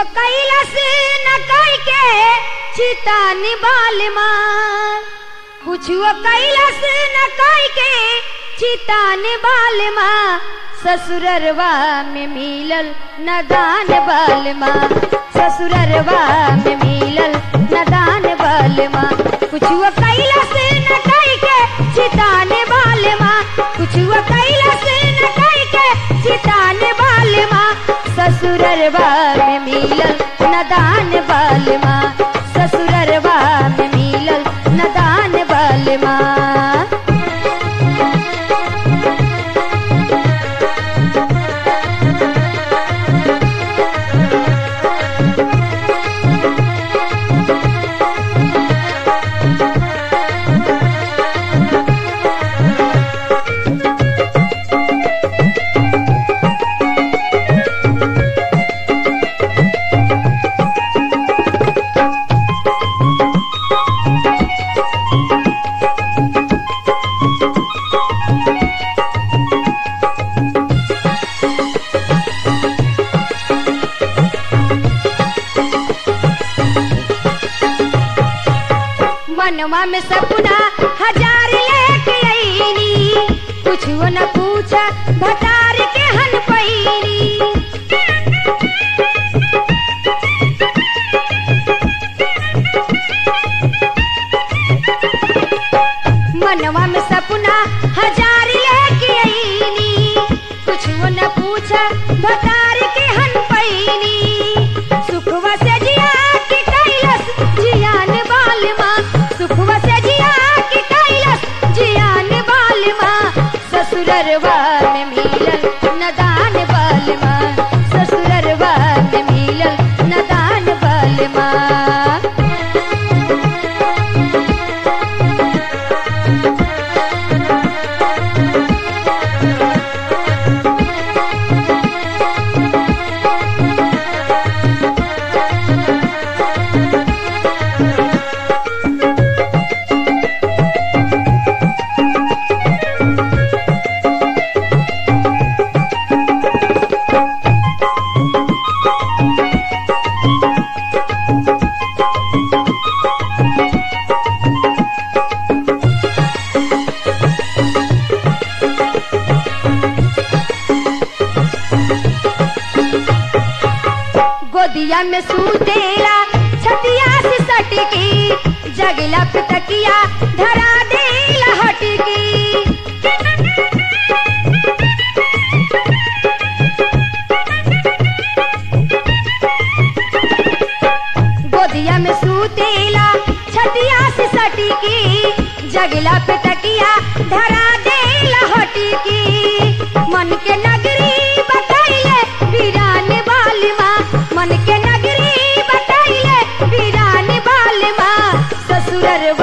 कैलस न कई के चिता निबाल मार कुछुओ कैलस न कई के चिता निबाल माँ ससुररवा में मिलल नदान बाल माँ ससुररवा में मिलल नदान बाल माँ कुछुओ कैलस न कई के चिता निबाल माँ कुछुओ कैलस न कई के चिता निबाल माँ ससुररवा में मिलल नदान बाल माँ ससुररवा में मिलल नदान बाल माँ मनवा में सपना हजार लेके आईनी कुछ न पूछा भटार के हन पैनी मनवा में सपना हजार लेके आईनी कुछ न पूछा भटार के हन पैनी सुखवा से जिया के कैलस जियान बाल माँ सुखवा से जिया के कैलस जियान बाल माँ ससुररवा में मिलल नदान बाल माँ ससुररवा में मिलल नदान बाल माँ गोदिया में सूतेला छतिया से सटकी जगला पे तकिया धरा देला हटकी गोदिया में सूतेला छतिया से सटकी जगला पे तकिया धरा देला हटकी मन के नगरी बतैले वीरान बाल माँ मन के नगरी बतैले वीरान बाल माँ ससुररवा